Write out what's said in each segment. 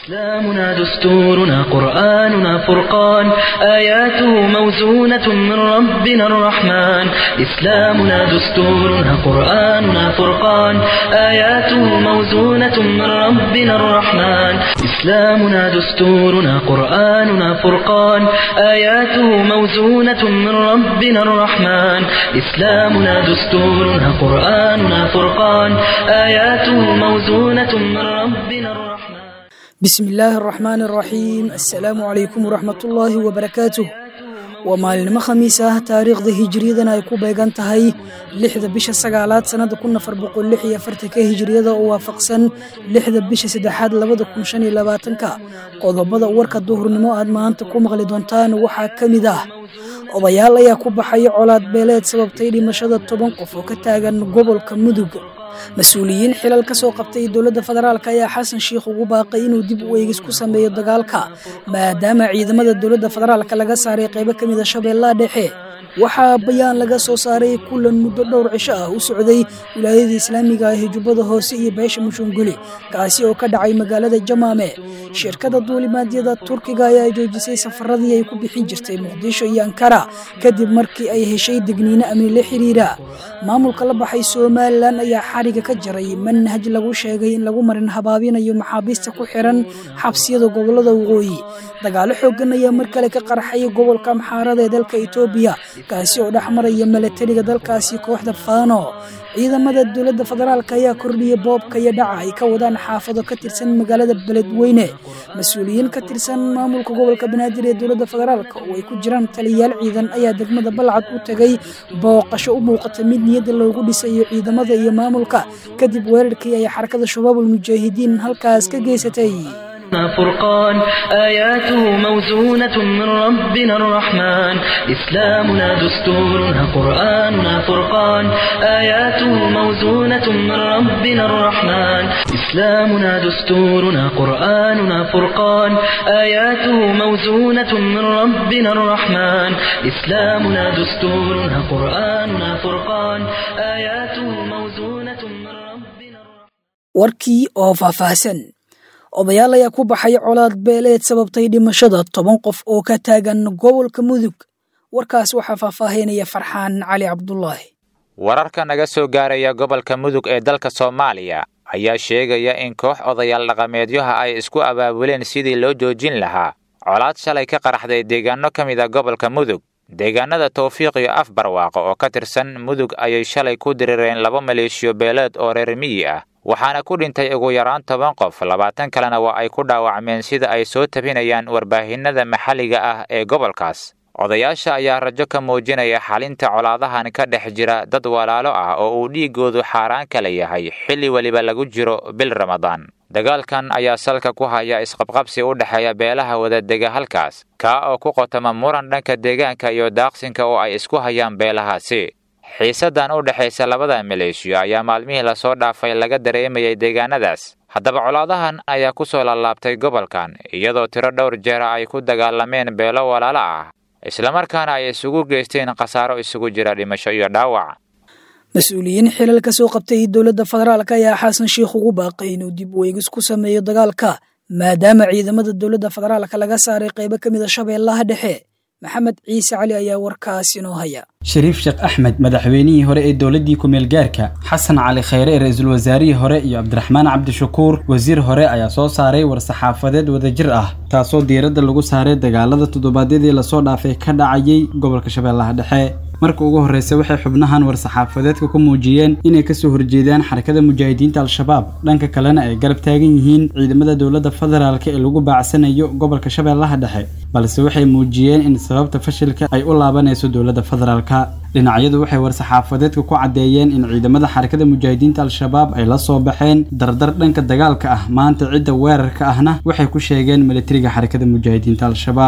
إسلامنا دستورنا قرآننا فرقان آياته موزونة من ربنا الرحمن إسلامنا دستورنا قرآننا فرقان آياته موزونة من ربنا الرحمن إسلامنا دستورنا قرآننا فرقان آياته موزونة من ربنا الرحمن إسلامنا دستورنا قرآننا فرقان آياته موزونة من ربنا الرحمن bismi illaahi araxmaan araxiim assalaamu calaykum waraxmatullaahi wabarakaatuh waa maalinimo khamiis ah taariikhda hijiriyadana ay ku beegan tahay lixda bisha sagaalaad sannada kun afar boqol lix iyo afartanka hijiriyada oo waafaqsan lixda bisha saddexaad labada kun shan iyo labaatanka qodobada warka duhurnimo aad maanta ku maqli doontaan waxaa ka mid ah odayaal ayaa ku baxaya colaad beeleed sababtay dhimashada toban qof oo ka taagan gobolka mudug mas-uuliyiin xilal ka soo qabtay dowladda federaalk ayaa xasan sheikh ugu baaqay inuu dib u eegis ku sameeyo dagaalka maadaama ciidamada dowladda federaalk laga saaray qaybo ka mida shabeellaha dhexe waxaa bayaan laga soo saaray kulan muddo dhowr cisho ah u socday wilaayada islaamiga ah ee jubbada hoose iyo beesha mushunguli kaasi oo ka dhacay magaalada jamaame shirkada duulimaadyada turkiga ayaa joojisay safaradii ay ku bixin jirtay muqdisho iyo ankara kadib markii ay heshay degniino amni la xiriira maamulka la baxay somalilan ayaa xariga ka jaray manhaj lagu sheegay in lagu marin habaabinayo maxaabiista ku xiran xabsiyada gobolada waqooyi dagaalo xoogan ayaa mar kale ka qarxay gobolka amxaarada ee dalka etoobiya kaasi oo dhex maraya milatariga dalkaasi kooxda faano ciidamada dowladda federaalk ayaa kordhiyay boobka iyo dhaca ay ka wadaan xaafado ka tirsan magaalada beledweyne mas-uuliyiin ka tirsan maamulka gobolka banaadir ee dowladda federaalk oo ay ku jiraan taliyayaal ciidan ayaa degmada balcad u tegay booqasho u muuqata mid niyadda loogu dhisayo ciidamada iyo maamulka kadib weerarkii ay xarakada shabaabul mujaahidiin halkaas ka geysatay فرقان آياته موزونة من ربنا الرحمن إسلامنا دستورنا قرآننا فرقان آياته موزونة من ربنا الرحمن إسلامنا دستورنا قرآننا فرقان آياته موزونة من ربنا الرحمن إسلامنا دستورنا قرآننا فرقان آياته موزونة من ربنا الرحمن warkii oo faahfaahsan odayaal ayaa ku baxay colaad beeleed sababtay dhimashada toban qof oo ka taagan gobolka mudug warkaas waxaa faahfaahinaya farxaan cali cabdulaahi wararka naga soo gaaraya gobolka mudug ee dalka soomaaliya ayaa sheegaya in koox odayaal dhaqameedyaha ay isku abaabuleen sidii loo joojin lahaa colaad shalay ka qaraxday deegaano ka mid a gobolka mudug deegaanada tawfiiq iyo af barwaaqo oo ka tirsan mudug ayay shalay ku dirireen laba maleeshiyo beeleed oo reer miyi ah waxaana ku dhintay ugu yaraan toban qof labaatan kalena waa ay ku dhaawacmeen sida ay soo tabinayaan warbaahinada maxalliga ah ee gobolkaas odayaasha ayaa rajo ka muujinaya xalinta colaadahan ka dhex jira dad walaalo ah oo uu dhiiggoodu xaaraan kala yahay xilli weliba lagu jiro bil ramadaan dagaalkan ayaa salka ku haya isqabqabsi u dhexeeya beelaha wadadega halkaas kaa oo ku qotama muran dhanka deegaanka iyo daaqsinka oo ay isku hayaan beelahaasi xiisaddan u dhexaysa labada maleeshiyo ayaa maalmihii lasoo dhaafay laga dareemayay deegaanadaas haddaba colaadahan ayaa ku soo laalaabtay gobolkan iyadoo tiro dhowr jeera ay ku dagaalameen beelo walaalo ah islamarkaana ay isugu geysteen khasaaro isugu jira dhimasho iyo dhaawac mas-uuliyiin xilal ka soo qabtay dowladda federaalk ayaa xasan sheikh ugu baaqay inuu dib u eegis ku sameeyo dagaalka maadaama ciidamada dowladda federaalk laga saaray qaybo ka mida shabeellaha dhexe maxamed ciise cali ayaa warkaas inoo haya shariif sheekh axmed madaxweynihii hore ee dowladdii ku-meel gaarka xasan cali khayre ee ra-iisul wasaarihii hore iyo cabdiraxmaan cabdishakuur wasiir hore ayaa soo saaray war-saxaafadeed wadajir ah taasoo diiradda lagu saaray dagaalada toddobaadyadii lasoo dhaafay ka dhacayay gobolka shabeellaha dhexe marka ugu horreysa waxay xubnahan war-saxaafadeedka ku muujiyeen inay kasoo horjeedaan xarakada mujaahidiinta al-shabaab dhanka kalena ay garab taagan yihiin ciidamada dowladda federaalk ee lagu baacsanayo gobolka shabeellaha dhexe balse waxay muujiyeen in sababta fashilka ay u laabanayso dowladda federaalka dhinacyadu waxay war-saxaafadeedka ku caddeeyeen in ciidamada xarakada mujaahidiinta al-shabaab ay la soo baxeen dardar dhanka dagaalka ah maanta cidda weerarka ahna waxay ku sheegeen milatariga xarakada mujaahidiinta al-shabaab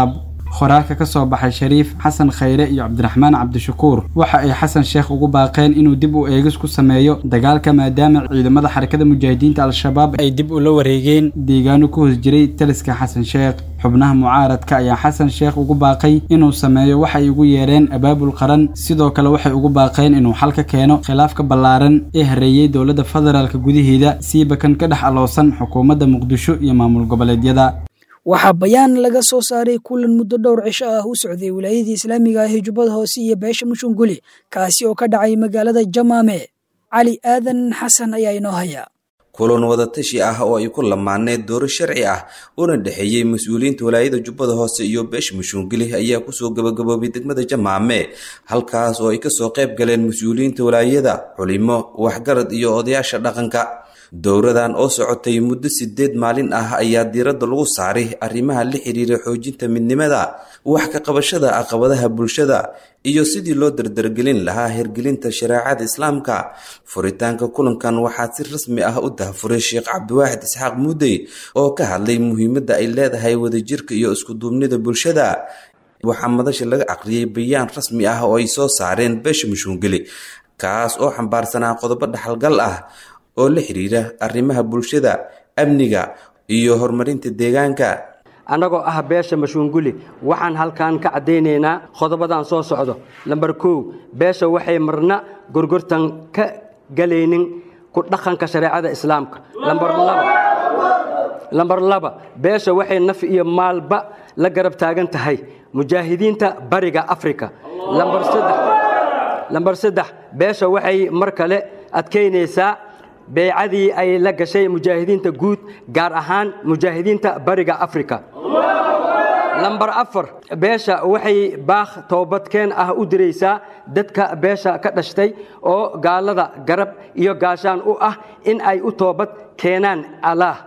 qoraalka ka soo baxay shariif xasan khayre iyo cabdiraxmaan cabdishakuur waxa ay xasan sheekh ugu baaqeen inuu dib u eegis ku sameeyo dagaalka maadaama ciidamada xarakada mujaahidiinta al-shabaab ay dib ula wareegeen deegaano ku hoos jiray taliska xasan sheekh xubnaha mucaaradka ayaa xasan sheekh ugu baaqay inuu sameeyo waxay ugu yeereen abaabul qaran sidoo kale waxay ugu baaqeen inuu xal ka keeno khilaafka ballaaran ee hareeyey dowladda federaalka gudaheeda siiba kan ka dhex aloosan xukuumadda muqdisho iyo maamul goboleedyada waxaa bayaan laga soo saaray kulan muddo dhowr cisho ah u socday wilaayadii islaamiga ah ee jubbada hoose iyo beesha mushunguli kaasi oo ka dhacay magaalada jamaame cali aadan xasan ayaa inoo haya kulan wadatashi ah oo ay ku lamaaneen dooro sharci ah una dhexeeyey mas-uuliyiinta walaayada jubbada hoose iyo beesha mushuungili ayaa kusoo gabagaboobay degmada jamaame halkaas oo ay kasoo qayb galeen mas-uuliyiinta walaayada culimo waxgarad iyo odayaasha dhaqanka dowradan oo socotay muddo sideed maalin ah ayaa diiradda lagu saaray arrimaha la xiriira xoojinta midnimada wax ka qabashada caqabadaha bulshada iyo sidii loo dardargelin lahaa hirgelinta shareecada islaamka furitaanka kulankan waxaa si rasmi ah u dahafuray sheekh cabdiwaaxid isxaaq muudey oo ka hadlay muhiimadda ay leedahay wadajirka iyo iskuduubnida bulshada waxaa madasha laga aqriyay bayaan rasmi ah oo ay soo saareen beesha mushuungeli kaas oo xambaarsanaa qodobo dhaxalgal ah oo la xiriira arrimaha bulshada amniga iyo horumarinta deegaanka annagoo ah beesha mashuunguli waxaan halkan ka caddaynaynaa qodobadan soo socdo lambar kow beesha waxay marna gorgortan ka galaynin ku dhaqanka shareecada islaamka lambar laba beesha waxay naf iyo maalba la garab taagan tahay mujaahidiinta bariga afrika lambar saddex beesha waxay mar kale adkaynaysaa beecadii ay la gashay mujaahidiinta guud gaar ahaan mujaahidiinta bariga afrika lambar afar beesha waxay baakh toobadkeen ah u diraysaa dadka beesha ka dhashtay oo gaalada garab iyo gaashaan u ah in ay u toobad keenaan allaah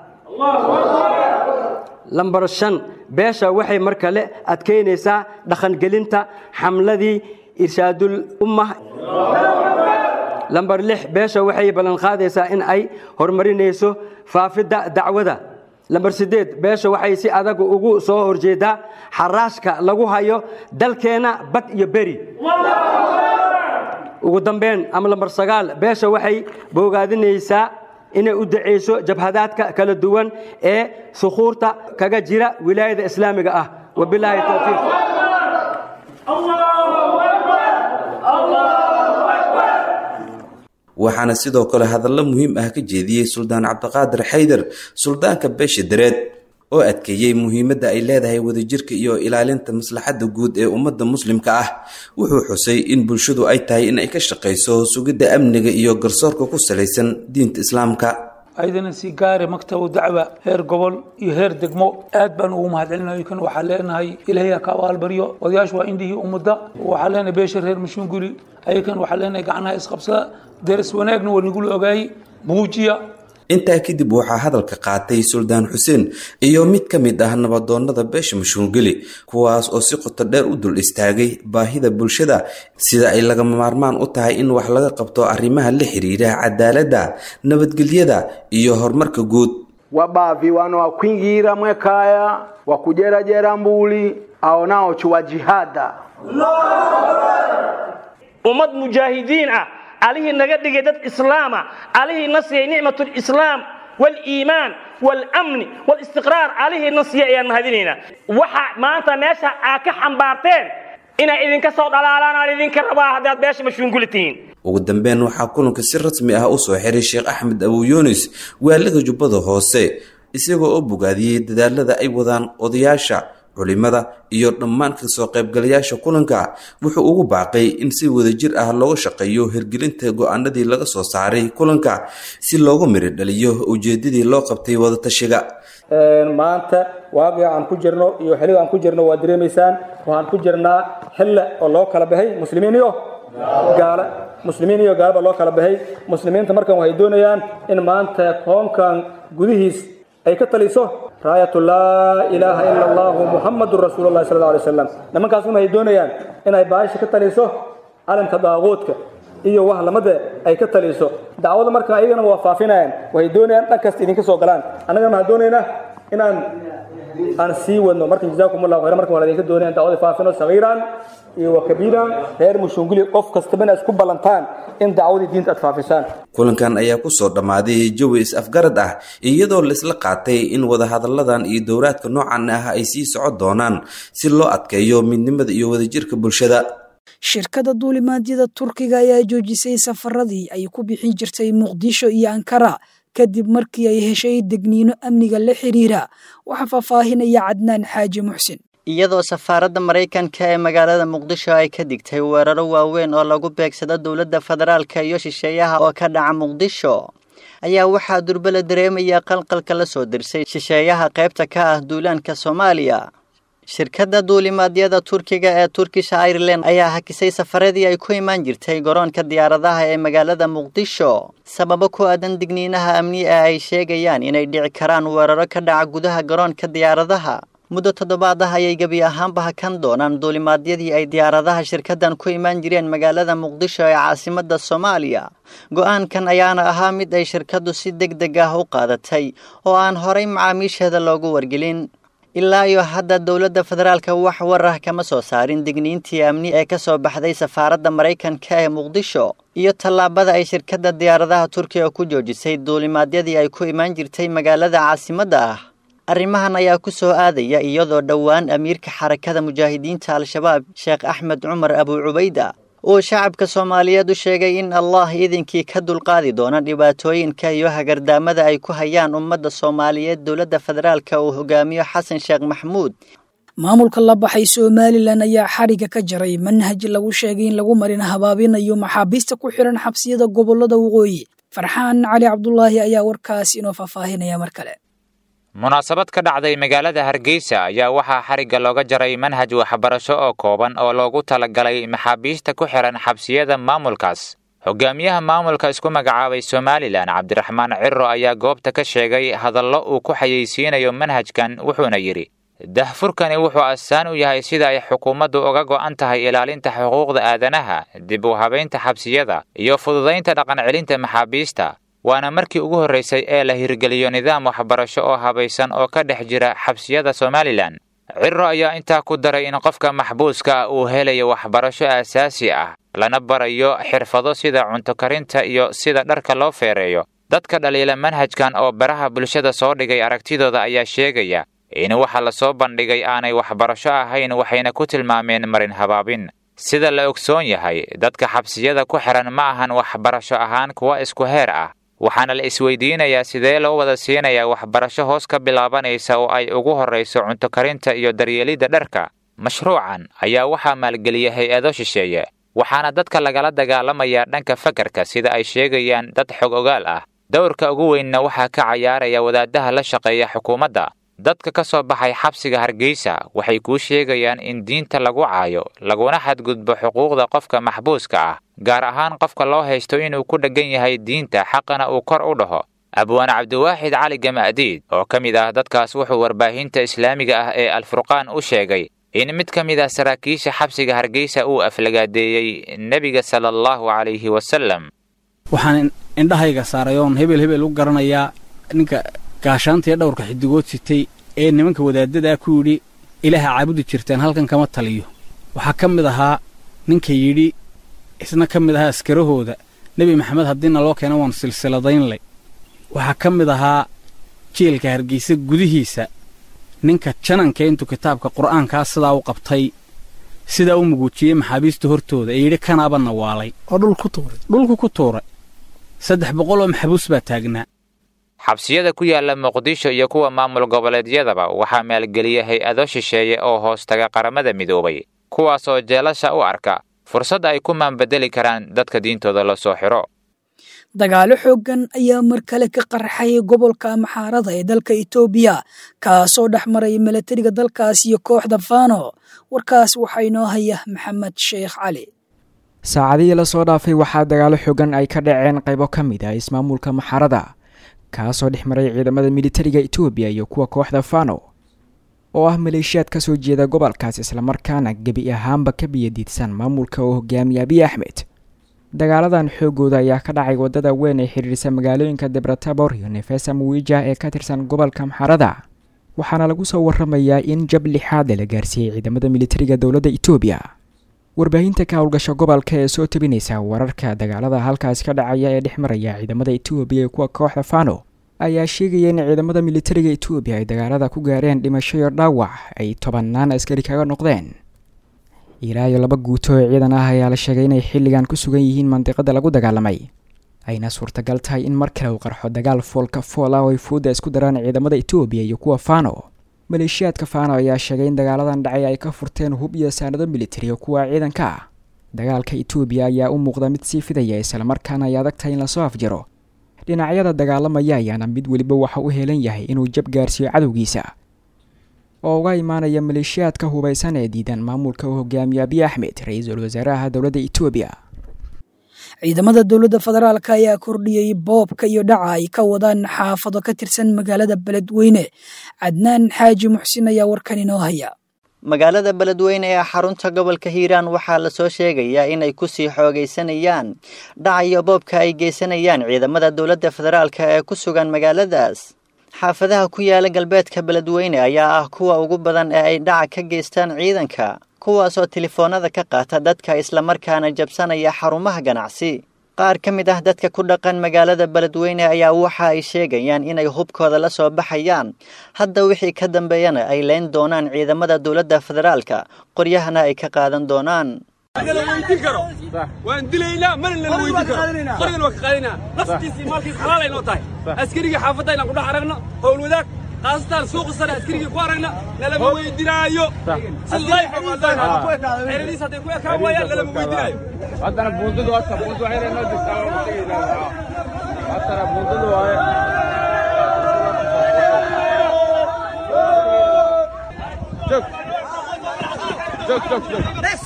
lambar shan beesha waxay mar kale adkaynaysaa dhaqangelinta xamladii irshaadul ummah lambar lix beesha waxay ballanqaadaysaa in ay horumarinayso faafidda dacwada lambar siddeed beesha waxay si adag ugu soo horjeedaa xaraashka lagu hayo dalkeenna bad iyo beri ugu dambeyn ama lambar sagaal beesha waxay boogaadinaysaa inay u dacayso jabhadaadka kala duwan ee sukhuurta kaga jira wilaayada islaamiga ah wabilaahi towfiiq waxaana sidoo kale hadallo muhiim ah ka jeediyey suldaan cabdiqaadir xaydar suldaanka beesha dareed oo adkeeyey muhiimadda ay leedahay wadajirka iyo ilaalinta maslaxadda guud ee ummadda muslimka ah wuxuu xusay in bulshadu ay tahay in ay ka shaqayso sugidda amniga iyo garsoorka ku salaysan diinta islaamka ayadana si gaare maktabu dacwa heer gobol iyo heer degmo aad baan ugu mahadcelinayo kan waxaa leenahay ilaahay ha ka abaalbaryo odayaashu waa indhihii ummadda waxaa leenahay beesha reer mashuunguli ayakan waxaa leenahay gacnaha isqabsada deris wanaagna waa nagula ogaayey muujiya intaa kadib waxaa hadalka qaatay suldaan xuseen iyo mid ka mid ah nabadoonnada beesha mashuungeli kuwaas oo si qoto dheer u dul istaagay baahida bulshada sida ay lagama maarmaan u tahay in wax laga qabto arrimaha la xiriira cadaaladda nabadgelyada iyo horumarka guud wabavi wano wakwingira mwekaya wakujerajera mbuli aonao chuwa jihada ummad mujaahidiin ah alihii naga dhigay dad islaama alihii na siiyey nicmat lislaam waliimaan walamni walistiqraar alihii na siiyey ayaan mahadinaynaa waxa maanta meesha aad ka xambaarteen inay idinka soo dhalaalaan aan idinka rabaa haddaad beesha mashuunguli tihiin ugu dambeyn waxaa kulanka si rasmi ah u soo xiray sheekh axmed abu yunis waaliga jubbada hoose isagoo oo bogaadiyey dadaalada ay wadaan odayaasha culimada iyo dhammaan kasoo qaybgalayaasha kulanka wuxuu ugu baaqay in si wadajir ah looga shaqeeyo hirgelinta go-aanadii laga soo saaray kulanka si loogu miri dhaliyo ujeedadii loo qabtay wadatashiga maanta waaqica aan ku jirno iyo xilliga aan ku jirno waa dareemaysaan waxaan ku jirnaa xille oo loo kala baxay muslimiin iyo gaala muslimiin iyo gaalaba loo kala baxay muslimiinta markan waxay doonayaan in maanta koonkan gudihiis ay ka taliso raayatu laa ilaaha ila allahu muxamadun rasuulullahi sal alla alay wasalam nimankaasuna waxay doonayaan inay baasha ka taliso calanka daaquudka iyo wax lamada ay ka taliso dacwada marka ayagana waa faafinayaan waxay doonayaan dhan kasta idinka soo galaan annagana waxaan doonaynaa inaan aan sii wadno marka jazaakum allahu khayran marka waa idinka doonaya dacwada faafino sagiiran iyo wa kabiiran reer mushunguli qof kastaba inaad isku ballantaan in dacwadii diinta aad faafisaan kulankan ayaa kusoo dhammaaday jawi is-afgarad ah iyadoo laisla qaatay in wadahadalladan iyo dowraadka noocan ah ay sii socon doonaan si loo adkeeyo midnimada iyo wadajirka bulshada shirkadda duulimaadyada turkiga ayaa joojisay safaradii ay ku bixin jirtay muqdisho iyo ankara kadib markii ay heshay degniino amniga la xiriira waxaa faahfaahinaya cadnaan xaaji muxsin iyadoo safaaradda maraykanka ee magaalada muqdisho ay ka digtay weeraro waaweyn oo lagu beegsado dowladda federaalka iyo shisheeyaha oo ka dhaca muqdisho ayaa waxaa durbe la dareemaya qalqalka la soo dirsay shisheeyaha qaybta ka ah duulaanka soomaaliya shirkadda duulimaadyada turkiga ee turkish ireland ayaa hakisay safaradii ay ku imaan jirtay garoonka diyaaradaha ee magaalada muqdisho sababo ku aadan digniinaha amni ee ay sheegayaan inay dhici karaan weeraro ka dhaca gudaha garoonka diyaaradaha muddo toddobaad ah ayay gebi ahaanba hakan doonaan duulimaadyadii ay diyaaradaha shirkaddan ku imaan jireen magaalada muqdisho ee caasimadda soomaaliya go-aankan ayaana ahaa mid ay shirkaddu si deg deg ah u qaadatay oo aan horay macaamiisheeda loogu wargelin ilaa iyo hadda dowladda federaalka wax war ah kama soo saarin digniintii amni ee ka soo baxday safaaradda maraykanka ee muqdisho iyo tallaabada ay shirkadda diyaaradaha turkiga ku joojisay duulimaadyadii ay ku imaan jirtay magaalada caasimadda ah arrimahan ayaa ku soo aadaya iyadoo dhowaan amiirka xarakada mujaahidiinta al-shabaab sheekh axmed cumar abuu cubayda uu shacabka soomaaliyeed u sheegay in allah idinkii ka dulqaadi doona dhibaatooyinka iyo hagardaamada ay ku hayaan ummadda soomaaliyeed dowladda federaalka uu hogaamiyo xasan sheekh maxmuud maamulka la baxay somalilan ayaa xariga ka jaray manhaj lagu sheegay in lagu marin habaabinayo maxaabiista ku xiran xabsiyada gobolada waqooyi farxaan cali cabdulaahi ayaa warkaas inoo faahfaahinaya mar kale munaasabad ka dhacday magaalada hargeysa ayaa waxaa xarigga looga jaray manhaj waxbarasho oo kooban oo loogu talagalay maxaabiista ku xihan xabsiyada maamulkaas hogaamiyaha maamulka isku magacaabay somalilan cabdiraxmaan ciro ayaa goobta ka sheegay hadallo uu ku xayeysiinayo manhajkan wuxuuna yidhi dahfurkani wuxuu astaan u yahay sida ay xukuumaddu uga go'an tahay ilaalinta xuquuqda aadanaha dib u habaynta xabsiyada iyo fududaynta dhaqancelinta maxaabiista waana markii ugu horraysay ee la hirgeliyo nidaam waxbarasho oo habaysan oo ka dhex jira xabsiyada somalilan ciro ayaa intaa ku daray in qofka maxbuuska uu helayo waxbarasho aasaasi ah lana barayo xirfado sida cunto karinta iyo sida dharka loo feereeyo dadka dhaliila manhajkan oo baraha bulshada soo dhigay aragtidooda ayaa sheegaya in waxa la soo bandhigay aanay waxbarasho ahayn waxayna ku tilmaameen marin habaabin sida la ogsoon yahay dadka xabsiyada ku xihan ma ahan waxbarasho ahaan kuwa isku heer ah waxaana la isweydiinayaa sidee loo wada siinayaa waxbarasho hoos ka bilaabanaysa oo ay ugu horrayso cunto karinta iyo daryeelidda dharka mashruucan ayaa waxaa maalgeliya hay-ado shisheeye waxaana dadka lagala dagaalamayaa dhanka fakarka sida ay sheegayaan dad xog ogaal ah dowrka ugu weynna waxaa ka cayaaraya wadaadaha la shaqeeya xukuumadda dadka ka soo baxay xabsiga hargeysa waxay kuu sheegayaan in diinta lagu caayo laguna xadgudbo xuquuqda qofka maxbuuska ah gaar ahaan qofka loo haysto inuu ku dheggan yahay diinta xaqana uu kor u dhaho abwaan cabdiwaaxid cali gama'diid oo ka mid ah dadkaas wuxuu warbaahinta islaamiga ah ee alfurqaan u sheegay in mid ka mid ah saraakiisha xabsiga hargeysa uu aflagaadeeyey nebiga sala allahu calayhi wasalam waxaan indhahayga saaray oon hebel hebel u garanayaa ninka gaashaantiiyo dhowrka xidigood sitay ee nimanka wadaadadaa ku yidhi ilaaha caabudi jirtaan halkan kama taliyo waxaa ka mid ahaa ninka yidhi isna ka mid ahaa askarahooda nebi maxamed haddiina loo keena waan silsiladaynlay waxaa ka mid ahaa jeelka hargeysa gudihiisa ninka jananka intuu kitaabka qur'aankaa sidaa u qabtay sidaa u muguujiyey maxaabiista hortooda ee yidhi kanaaba nawaalay oo dhulku tuuray dhulku ku tuuray saddex boqol oo maxbuus baa taagnaa xabsiyada ku yaala muqdisho iyo kuwa maamul goboleedyadaba waxaa maalgeliya hay-ado shisheeye oo hoostaga qaramada midoobay kuwaasoo jeelasha u arka fursad ay ku maanbedeli karaan dadka diintooda la soo xiro dagaalo xooggan ayaa mar kale ka qarxay gobolka maxaarada ee dalka etoobiya kaasoo dhex maray milatariga dalkaas iyo kooxda fano warkaas waxaa inoo haya maxamed sheekh cali saacadihii lasoo dhaafay waxaa dagaalo xoogan ay ka dhaceen qaybo ka mid ah ismaamulka maxaarada kaasoo dhex maray ciidamada militariga etoobiya iyo kuwa kooxda fano oo ah maleeshiyaad ka soo jeeda gobolkaas islamarkaana gebi ahaanba ka biyadiidsan maamulka oo hogaamiya abiy axmed dagaaladan xoogooda ayaa ka dhacay wadada weyn ee xiriirisa magaalooyinka debratabor iyo nefesa muwija ee ka tirsan gobolka maxarada waxaana lagu soo waramayaa in jab lixaad la gaarsiiyey ciidamada militariga dowladda etoobiya warbaahinta ka howlgasha gobolka ee soo tabinaysa wararka dagaalada halkaas ka dhacaya ee dhex maraya ciidamada etoobiya ee kuwa kooxda fano ayaa sheegaya in ciidamada militariga etoobiya ay dagaalada ku gaareen dhimasho iyo dhaawac ay tobanaan askari kaga noqdeen ilaa iyo laba guuto oo ciidan ah ayaa la sheegay inay xilligan ku sugan yihiin mandiqada lagu dagaalamay ayna suurtagal tahay in mar kale uu qarxo dagaal foolka fool ah oo ay fuudda isku daraan ciidamada etoobiya iyo kuwa fano maleeshiyaadka fano ayaa sheegay in dagaaladan dhacay ay ka furteen hub iyo saanado militari oo kuwa ciidanka ah dagaalka etoobiya ayaa u muuqda mid sii fidaya islamarkaana ay adag tahay in lasoo afjiro dhinacyada dagaalamaya ayaana mid weliba waxa u helan yahay inuu jab gaarsiiyo cadowgiisa oo uga imaanaya maleeshiyaadka hubaysan ee diidan maamulka uu hogaamiye abiy axmed ra-iisul wasaaraha dowladda etoobiya ciidamada dowladda federaalk ayaa kordhiyey boobka iyo dhaca ay ka wadaan xaafado ka tirsan magaalada beledweyne cadnaan xaaji muxsin ayaa warkan inoo haya magaalada beledweyne ee xarunta gobolka hiiraan waxaa lasoo sheegayaa inay kusii xoogaysanayaan dhacayo boobka ay geysanayaan ciidamada dowladda federaalka ee ku sugan magaaladaas xaafadaha ku yaala galbeedka beledweyne ayaa ah kuwa ugu badan ee ay dhaca ka geystaan ciidanka kuwaasoo telefoonada ka qaata dadka islamarkaana jabsanaya xarumaha ganacsi qaar ka mid ah dadka ku dhaqan magaalada beledweyne ayaa waxa ay sheegayaan inay hubkooda la soo baxayaan hadda wixii ka dambeeyana ay leyn doonaan ciidamada dowladda federaalka qoryahana ay ka qaadan doonaan waan dilaynaa mana nala weydin karo qorgan waa ka qaadinaa naftiisii maalkiis xalaal ay noo tahay askarigii xaafadda inaan ku dhex aragno howl wadaag qaasatan suuqa sare askarigii ku aragna nalama weydinaayo xeradiis hadday ku ekaan waayaan nalama weydinaayo haddana buundadu hasta buundu waxay noo jirtaa waa tegaynaa haddana buundadu waaye joog joog joog joog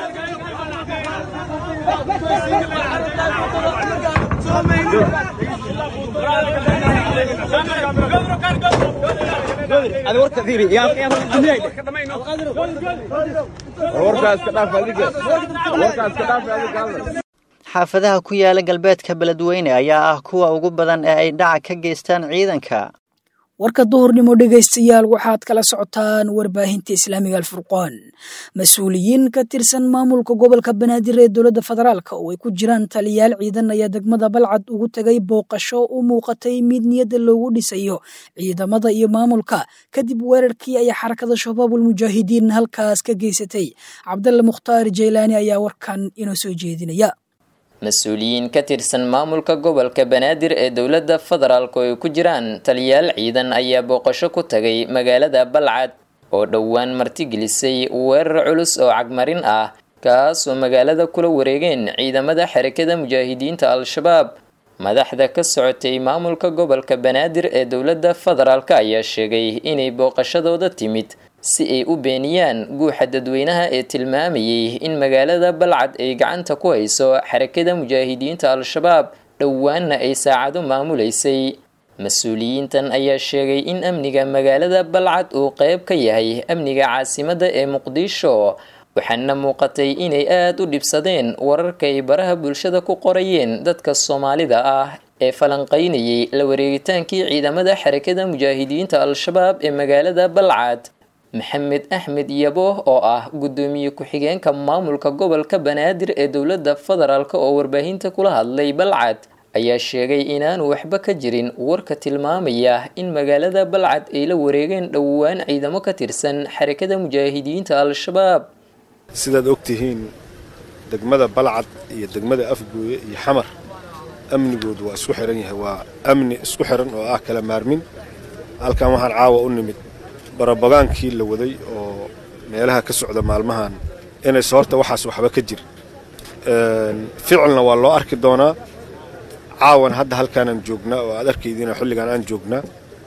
xaafadaha ku yaala galbeedka beledweyne ayaa ah kuwa ugu badan ee ay dhaca ka geystaan ciidanka warka duhurnimo dhegaystayaal waxaad kala socotaan warbaahinta islaamiga alfurqaan mas-uuliyiin ka tirsan maamulka gobolka banaadir ee dowladda federaalk oo ay ku jiraan taliyaal ciidan ayaa degmada balcad ugu tegay booqasho u muuqatay mid niyadda loogu dhisayo ciidamada iyo maamulka kadib weerarkii ay xarakada shabaabul mujaahidiin halkaas ka geysatay cabdalla mukhtaar jaylaani ayaa warkan inoo soo jeedinaya mas-uuliyiin ka tirsan maamulka gobolka banaadir ee dowladda federaalk oo ay ku jiraan taliyaal ciidan ayaa booqasho ku tagay magaalada balcad oo dhowaan martigelisay weerar culus oo cagmarin ah kaasoo magaalada kula wareegeen ciidamada xarakada mujaahidiinta al-shabaab madaxda ka socotay maamulka gobolka banaadir ee dowladda federaalk ayaa sheegay inay booqashadooda timid si ay u beeniyaan guuxa dadweynaha ee tilmaamayay in magaalada balcad ay gacanta ku hayso xarakada mujaahidiinta al-shabaab dhowaanna ay saacado maamuleysay mas-uuliyiintan ayaa sheegay in amniga magaalada balcad uu qeyb ka yahay amniga caasimadda ee muqdisho waxaana muuqatay inay aada u dhibsadeen wararka ay baraha bulshada ku qorayeen dadka soomaalida ah ee falanqaynayay la wareegitaankii ciidamada xarakada mujaahidiinta al-shabaab ee magaalada balcad maxamed axmed yabo oo ah guddoomiye ku-xigeenka maamulka gobolka banaadir ee dowladda federaalk oo warbaahinta kula hadlay balcad ayaa sheegay inaanu waxba ka jirin warka tilmaamaya in magaalada balcad ay la wareegeen dhowaan ciidamo ka tirsan xarakada mujaahidiinta al-shabaab sidaad ogtihiin degmada balcad iyo degmada afgooye iyo xamar amnigoodu waa isku xiran yahay waa amni isku xiran oo ah kala maarmin halkan waxaan caawa u nimid barabagaankii la waday oo meelaha ka socda maalmahan inayse horta waxaas waxba ka jir ficilna waa loo arki doonaa caawan hadda halkaanaan joognaa oo aad arkaydiina xilligan aan joognaa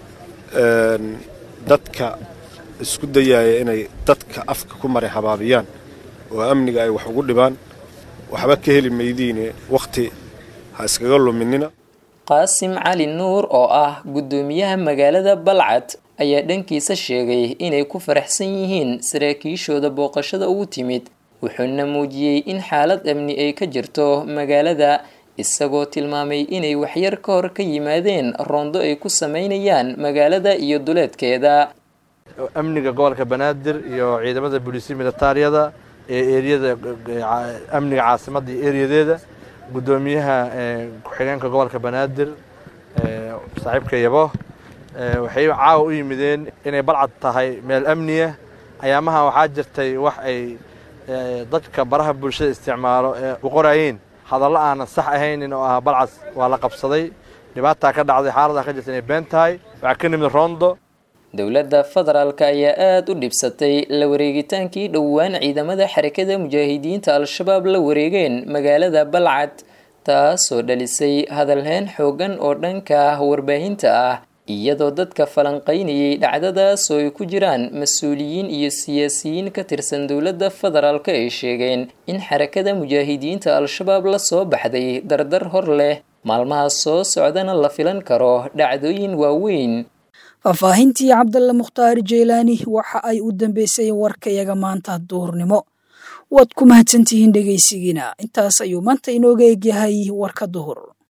dadka isku dayaaya inay dadka afka ku maray habaabiyaan oo amniga ay wax ugu dhibaan waxba ka heli maydiine wakhti ha iskaga luminina qaasim cali nuur oo ah guddoomiyaha magaalada balcad ayaa dhankiisa sheegay inay ku faraxsan yihiin saraakiishooda booqashada ugu timid wuxuuna muujiyey in xaalad amni ay ka jirto magaalada isagoo tilmaamay inay waxyar ka hor ka yimaadeen roondo ay ku sameynayaan magaalada iyo duleedkeeda amniga gobolka banaadir iyo ciidamada booliisiya militaariyada ee eriyada amniga caasimadda iyo eriyadeeda guddoomiyaha ku-xigeenka gobolka banaadir saaxiibka yabo waxay caawa u yimideen inay balcad tahay meel amniya ayaamaha waxaa jirtay wax ay dadka baraha bulshada isticmaalo ee u qorayeen hadallo aanan sax ahaynin oo ah balcad waa la qabsaday dhibaataa ka dhacday xaaladaa ka jirta inay been tahay waxaa ka nimid rondo dowladda federaalka ayaa aada u dhibsatay la wareegitaankii dhowaan ciidamada xarakada mujaahidiinta al-shabaab la wareegeen magaalada balcad taasoo dhalisay hadalheen xoogan oo dhanka ah warbaahinta ah iyadoo dadka falanqaynayay dhacdadaas oo ay ku jiraan mas-uuliyiin iyo siyaasiyiin ka tirsan dowladda federaalka ay sheegeen in xarakada mujaahidiinta al-shabaab la soo baxday dardar hor leh maalmaha soo socdana la filan karo dhacdooyin waaweyn faahfaahintii cabdalla mukhtaar jeylaani waxa ay u dambeysay warkayaga maanta duurnimo waad ku mahadsantihiin dhegaysigiina intaas ayuu maanta inooga egyahay warka duhur